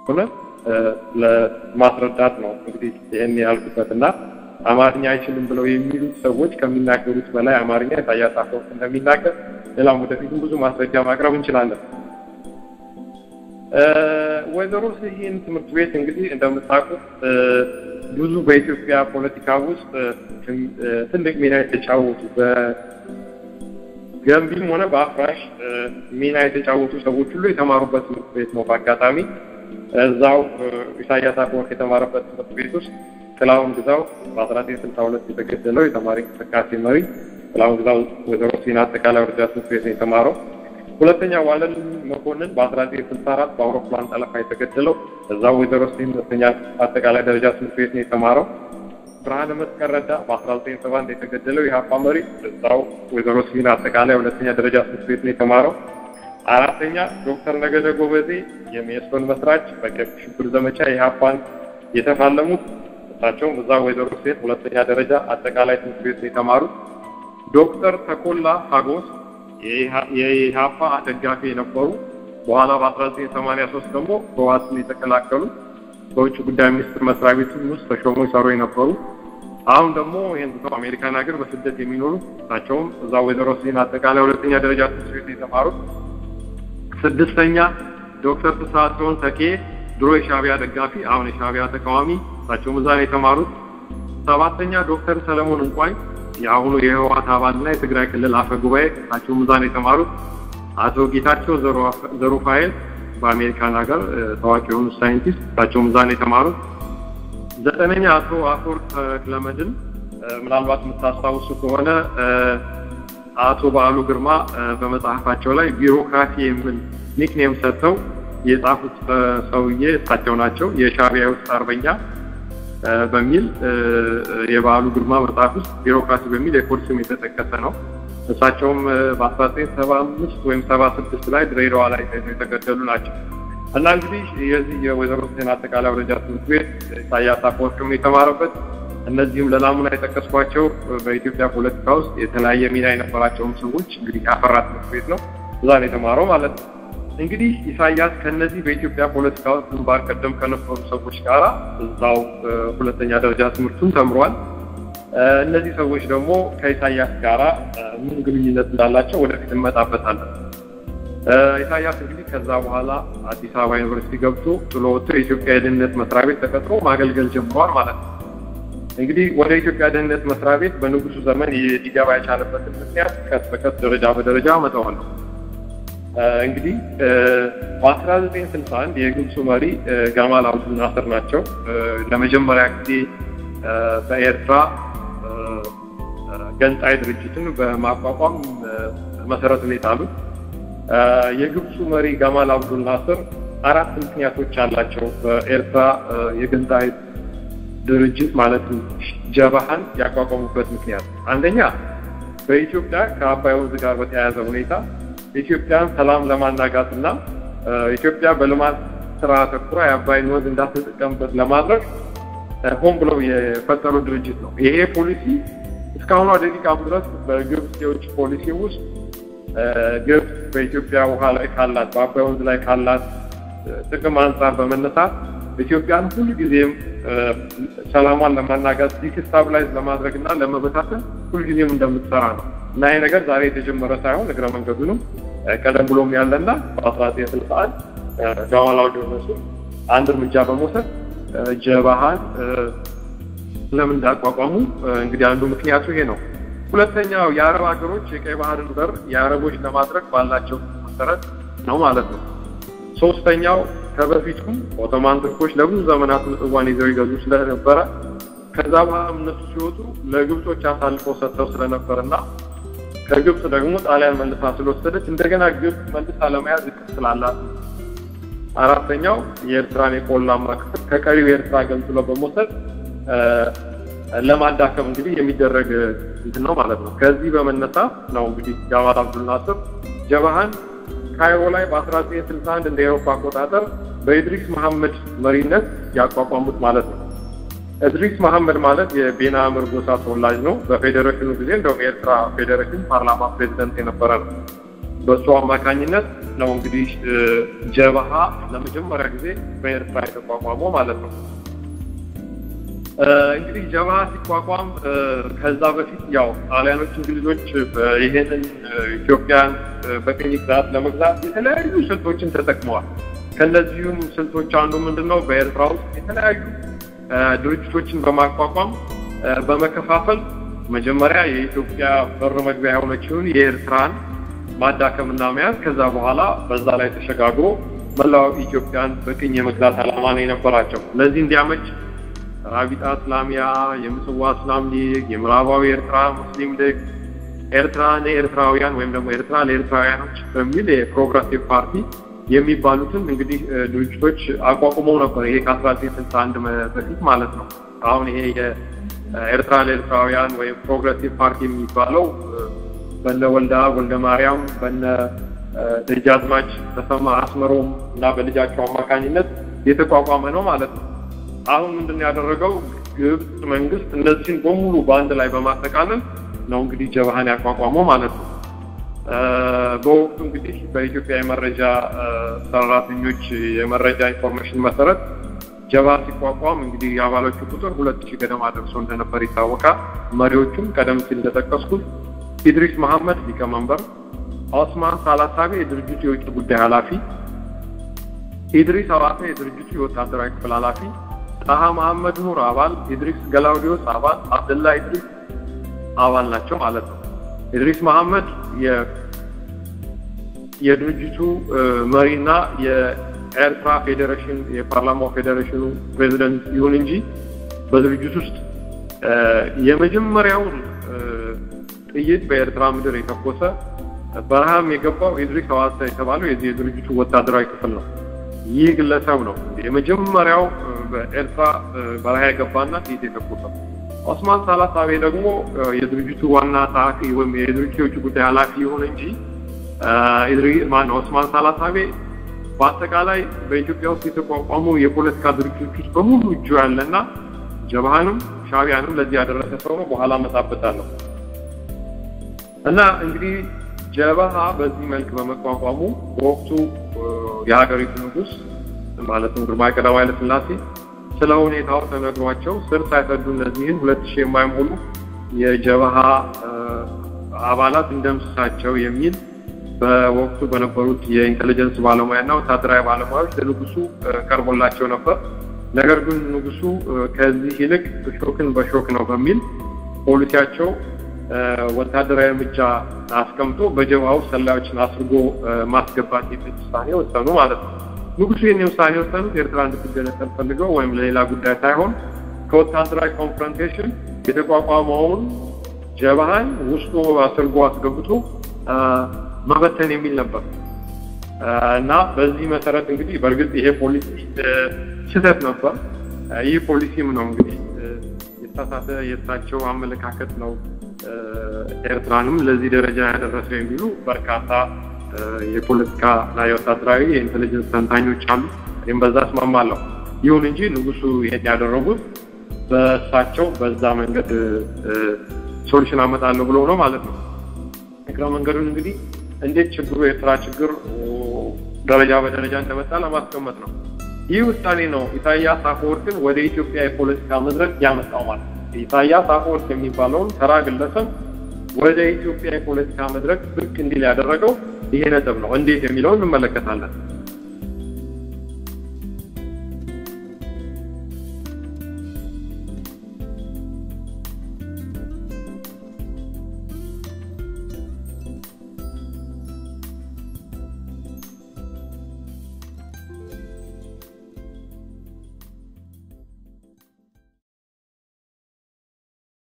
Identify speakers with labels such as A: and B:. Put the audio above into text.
A: ሆነ ለማስረዳት ነው እንግዲህ ይህን ያልኩበት እና አማርኛ አይችልም ብለው የሚሉት ሰዎች ከሚናገሩት በላይ አማርኛ ኢሳያስ አፈወርቂ እንደሚናገር ሌላም ወደፊትም ብዙ ማስረጃ ማቅረብ እንችላለን። ወይዘሮ ስሂን ትምህርት ቤት እንግዲህ እንደምታውቁት ብዙ በኢትዮጵያ ፖለቲካ ውስጥ ትልቅ ሚና የተጫወቱ በገንቢም ሆነ በአፍራሽ ሚና የተጫወቱ ሰዎች ሁሉ የተማሩበት ትምህርት ቤት ነው። በአጋጣሚ እዛው ኢሳያስ አፈወርቂ የተማረበት ትምህርት ቤት ውስጥ ጥላሁን ግዛው በ1962 የተገደለው የተማሪ እንቅስቃሴ መሪ ጥላሁን ግዛው ወይዘሮ ስሂን አጠቃላይ ደረጃ ትምህርት ቤት ነው የተማረው። ሁለተኛ ዋለል መኮንን በ1964 በአውሮፕላን ጠለፋ የተገደለው እዛው ወይዘሮ ስሂን ሁለተኛ አጠቃላይ ደረጃ ትምህርት ቤት ነው የተማረው። ብርሃነ መስቀል ረዳ በ1971 የተገደለው የሀፓ መሪ እዛው ወይዘሮ ስሂን አጠቃላይ ሁለተኛ ደረጃ ትምህርት ቤት ነው የተማረው። አራተኛ ዶክተር ነገደ ጎበዜ የሜሶን መስራች በቀይ ሽብር ዘመቻ የሀፓን የተፋለሙት እሳቸውም እዛ ወይዘሮ ስሂን ሁለተኛ ደረጃ አጠቃላይ ትምህርት ቤት ነው የተማሩት። ዶክተር ተኮላ ሀጎስ የኢህአፓ ደጋፊ የነበሩ በኋላ በ1983 ደግሞ በዋስን የተቀላቀሉ በውጭ ጉዳይ ሚኒስትር መስሪያ ቤት ውስጥ ተሾሞ ይሰሩ የነበሩ አሁን ደግሞ ይህን ትተው አሜሪካን ሀገር በስደት የሚኖሩ እሳቸውም እዛ ወይዘሮ ስሂን አጠቃላይ ሁለተኛ ደረጃ ትምህርት ቤት የተማሩት። ስድስተኛ ዶክተር ፍስሐጽዮን ተኬ ድሮ የሻዕቢያ ደጋፊ አሁን የሻዕቢያ ተቃዋሚ እሳቸውም እዛ ነው የተማሩት። ሰባተኛ ዶክተር ሰለሞን እንቋይ የአሁኑ የህወሓት አባልና የትግራይ ክልል አፈ ጉባኤ እሳቸውም እዛ ነው የተማሩት። አቶ ጌታቸው ዘሩፋኤል በአሜሪካን ሀገር ታዋቂ የሆኑ ሳይንቲስት እሳቸውም እዛ ነው የተማሩት። ዘጠነኛ አቶ አፈወርቅ ተክለመድን ምናልባት የምታስታውሱ ከሆነ አቶ በዓሉ ግርማ በመጽሐፋቸው ላይ ቢሮክራሲ የሚል ኒክኔም ሰጥተው የጻፉት ሰውዬ እሳቸው ናቸው። የሻዕቢያ ውስጥ አርበኛ በሚል የበዓሉ ግርማ መጽሐፍ ውስጥ ቢሮክራሲ በሚል የኮድ ስም የተጠቀሰ ነው። እሳቸውም በ1975 ወይም 76 ላይ ድሬዳዋ ላይ የተገደሉ ናቸው እና እንግዲህ የዚህ የወይዘሮ ስሂን አጠቃላይ ደረጃ ትምህርት ቤት ኢሳያስ አፈወርቂም የተማረበት እነዚህም ለናሙና የጠቀስኳቸው በኢትዮጵያ ፖለቲካ ውስጥ የተለያየ ሚና የነበራቸውን ሰዎች እንግዲህ ያፈራ ትምህርት ቤት ነው። እዛ ነው የተማረው ማለት ነው። እንግዲህ ኢሳያስ ከነዚህ በኢትዮጵያ ፖለቲካ ውስጥ ግንባር ቀደም ከነበሩ ሰዎች ጋር እዛው ሁለተኛ ደረጃ ትምህርቱን ተምሯል። እነዚህ ሰዎች ደግሞ ከኢሳያስ ጋራ ምን ግንኙነት እንዳላቸው ወደፊት እንመጣበታለን። ኢሳያስ እንግዲህ ከዛ በኋላ አዲስ አበባ ዩኒቨርሲቲ ገብቶ ጥሎ ወጥቶ የኢትዮጵያ የደህንነት መስሪያ ቤት ተቀጥሮ ማገልገል ጀምሯል ማለት ነው። እንግዲህ ወደ ኢትዮጵያ ደህንነት መስሪያ ቤት በንጉሱ ዘመን ሊገባ የቻለበትን ምክንያት ቀስ በቀስ ደረጃ በደረጃ አመጣዋለሁ። እንግዲህ በ1961 የግብፁ መሪ ጋማል አብዱል ናስር ናቸው ለመጀመሪያ ጊዜ በኤርትራ ገንጣይ ድርጅትን በማቋቋም መሰረቱን የጣሉት። የግብፁ መሪ ጋማል አብዱል ናስር አራት ምክንያቶች አላቸው በኤርትራ የገንጣይ ድርጅት ማለትም ጀባሃን ያቋቋሙበት ምክንያት አንደኛ በኢትዮጵያ ከአባይ ወንዝ ጋር በተያያዘ ሁኔታ ኢትዮጵያን ሰላም ለማናጋት እና ኢትዮጵያ በልማት ስራ ተኩራ የአባይን ወንዝ እንዳትጠቀምበት ለማድረግ ሆን ብለው የፈጠሩ ድርጅት ነው። ይሄ ፖሊሲ እስካሁኗ ደቂቃም ድረስ በግብፅ የውጭ ፖሊሲ ውስጥ ግብፅ በኢትዮጵያ ውሃ ላይ ካላት በአባይ ወንዝ ላይ ካላት ጥቅም አንጻር በመነሳት ኢትዮጵያን ሁሉ ጊዜም ሰላሟን ለማናጋት ዲስታብላይዝ ለማድረግ እና ለመበታተን ሁልጊዜም እንደምትሰራ ነው እና ይሄ ነገር ዛሬ የተጀመረ ሳይሆን እግረ መንገዱንም ቀደም ብሎም ያለና በ1961 ጋማል አብዱል ናስር አንድ እርምጃ በመውሰድ ጀባሃን ለምን እንዳቋቋሙ እንግዲህ አንዱ ምክንያቱ ይሄ ነው። ሁለተኛው የአረብ ሀገሮች የቀይ ባህርን በር የአረቦች ለማድረግ ባላቸው መሰረት ነው ማለት ነው። ሶስተኛው ከበፊቱም ኦቶማን ቱርኮች ለብዙ ዘመናት ምጽዋን ይዘው ይገዙ ስለነበረ ከዛ በኋላ እነሱ ሲወጡ ለግብጾች አሳልፈው ሰጥተው ስለነበርና ከግብጽ ደግሞ ጣሊያን መልሳ ስለወሰደች እንደገና ግብጽ መልሳ ለመያዝ እቅድ ስላላት አራተኛው የኤርትራን የቆላማ ክፍል ከቀሪው የኤርትራ ገንጥሎ በመውሰድ ለማዳከም እንግዲህ የሚደረግ እንትን ነው ማለት ነው። ከዚህ በመነሳት ነው እንግዲህ ጋማል አብዱል ናስር ጀባሃን ካይሮ ላይ በ1961 እንደ ኤሮፓ አቆጣጠር በኢድሪስ መሐመድ መሪነት ያቋቋሙት ማለት ነው። እድሪስ መሐመድ ማለት የቤና አምር ጎሳ ተወላጅ ነው። በፌዴሬሽኑ ጊዜ እንደውም የኤርትራ ፌዴሬሽን ፓርላማ ፕሬዚደንት የነበረ ነው። በእሱ አማካኝነት ነው እንግዲህ ጀበሃ ለመጀመሪያ ጊዜ በኤርትራ የተቋቋመው ማለት ነው። እንግዲህ ጀበሃ ሲቋቋም ከዛ በፊት ያው ጣሊያኖች፣ እንግሊዞች ይሄንን ኢትዮጵያን በቅኝ ግዛት ለመግዛት የተለያዩ ስልቶችን ተጠቅመዋል። ከነዚሁም ስልቶች አንዱ ምንድን ነው? በኤርትራ ውስጥ የተለያዩ ድርጅቶችን በማቋቋም በመከፋፈል መጀመሪያ የኢትዮጵያ በር መግቢያ የሆነችውን የኤርትራን ማዳከምና መያዝ ከዛ በኋላ በዛ ላይ ተሸጋግሮ መላው ኢትዮጵያን በቅኝ የመግዛት ዓላማ ነው የነበራቸው። ለዚህ እንዲያመች ራቢጣ እስላሚያ፣ የምጽዋ እስላም ሊግ፣ የምዕራባዊ ኤርትራ ሙስሊም ሊግ፣ ኤርትራ ለኤርትራውያን ወይም ደግሞ ኤርትራ ለኤርትራውያኖች በሚል የፕሮግረሲቭ ፓርቲ የሚባሉትን እንግዲህ ድርጅቶች አቋቁመው ነበር። ይሄ ከ1961 በፊት ማለት ነው። አሁን ይሄ የኤርትራ ለኤርትራውያን ወይም ፕሮግረሲቭ ፓርቲ የሚባለው በነ ወልዳ ወልደ ማርያም በነ ደጃዝማች ተሰማ አስመሮም እና በልጃቸው አማካኝነት የተቋቋመ ነው ማለት ነው። አሁን ምንድን ነው ያደረገው? ግብጽ መንግስት እነዚህን በሙሉ በአንድ ላይ በማጠቃለል ነው እንግዲህ ጀበሃን ያቋቋመው ማለት ነው። በወቅቱ እንግዲህ በኢትዮጵያ የመረጃ ሰራተኞች የመረጃ ኢንፎርሜሽን መሰረት ጀበሃ ሲቋቋም እንግዲህ የአባሎቹ ቁጥር ሁለት ሺህ ገደማ ደርሶ እንደነበር ይታወቃል። መሪዎቹም ቀደም ሲል እንደጠቀስኩት ኢድሪስ መሐመድ ሊቀመንበር፣ ኦስማን ሳላሳቤ የድርጅቱ የውጭ ጉዳይ ኃላፊ፣ ኢድሪስ አባተ የድርጅቱ የወታደራዊ ክፍል ኃላፊ፣ ጣሃ መሐመድ ኑር አባል፣ ኢድሪስ ገላውዲዮስ አባል፣ አብደላ ኢድሪስ አባል ናቸው ማለት ነው። ኢድሪስ መሐመድ የድርጅቱ መሪና የኤርትራ ፌዴሬሽን የፓርላማው ፌዴሬሽኑ ፕሬዚደንት ይሁን እንጂ በድርጅት ውስጥ የመጀመሪያውን ጥይት በኤርትራ ምድር የተኮሰ በረሃም የገባው ኢድሪስ ሐዋሳ የተባለው የዚህ የድርጅቱ ወታደራዊ ክፍል ነው። ይህ ግለሰብ ነው የመጀመሪያው በኤርትራ በረሃ የገባና ጥይት የተኮሰው። ኦስማን ሳላሳቤ ደግሞ የድርጅቱ ዋና ጸሐፊ ወይም የድርጅቱ የውጭ ጉዳይ ኃላፊ ይሁን እንጂ ማነው ኦስማን ሳላሳቤ በአጠቃላይ በኢትዮጵያ ውስጥ የተቋቋሙ የፖለቲካ ድርጅቶች ውስጥ በሙሉ እጁ ያለና ጀብሃንም ሻዕቢያንም ለዚህ ያደረሰ ሰው ነው። በኋላ መጣበታለሁ እና እንግዲህ ጀበሃ በዚህ መልክ በመቋቋሙ በወቅቱ የሀገሪቱ ንጉሥ ማለትም ግርማዊ ቀዳማዊ ኃይለ ሥላሴ ስለ ሁኔታው ተነግሯቸው ስር ሳይሰዱ እነዚህን ሁለት ሺህ የማይሞሉ የጀበሃ አባላት እንደምስሳቸው የሚል በወቅቱ በነበሩት የኢንቴሊጀንስ ባለሙያና ወታደራዊ ባለሙያዎች ለንጉሱ ቀርቦላቸው ነበር። ነገር ግን ንጉሱ ከዚህ ይልቅ ሾክን በሾክ ነው በሚል ፖሊሲያቸው ወታደራዊ እርምጃ አስቀምጦ በጀብሃ ውስጥ ሰላዮችን አስርጎ ማስገባት የሚል ውሳኔ ወሰኑ ማለት ነው። ንጉሱ ይህን ውሳኔ የወሰኑት ኤርትራ እንድትገነጠል ፈልገው ወይም ለሌላ ጉዳይ ሳይሆን ከወታደራዊ ኮንፍሮንቴሽን የተቋቋመውን ጀብሃን ውስጡ አስርጎ አስገብቶ መበተን የሚል ነበር እና በዚህ መሰረት እንግዲህ በእርግጥ ይሄ ፖሊሲ ስህተት ነበር። ይህ ፖሊሲም ነው እንግዲህ የተሳሳተ የእሳቸው አመለካከት ነው ኤርትራንም ለዚህ ደረጃ ያደረሰው የሚሉ በርካታ የፖለቲካ እና የወታደራዊ የኢንቴሊጀንስ ተንታኞች አሉ። እኔም በዛ እስማማለሁ። ይሁን እንጂ ንጉሱ ይሄን ያደረጉት በእሳቸው በዛ መንገድ ሶሉሽን አመጣለሁ ብሎ ነው ማለት ነው። እግረ መንገዱን እንግዲህ እንዴት ችግሩ የኤርትራ ችግር ደረጃ በደረጃ እንደመጣ ለማስቀመጥ ነው። ይህ ውሳኔ ነው ኢሳያስ አፈወርቅን ወደ ኢትዮጵያ የፖለቲካ መድረክ ያመጣው ማለት ነው። ኢሳያስ አፈወርቅ የሚባለውን ተራ ግለሰብ ወደ ኢትዮጵያ የፖለቲካ መድረክ ብቅ እንዲል ያደረገው ይሄ ነጥብ ነው። እንዴት የሚለውን እንመለከታለን።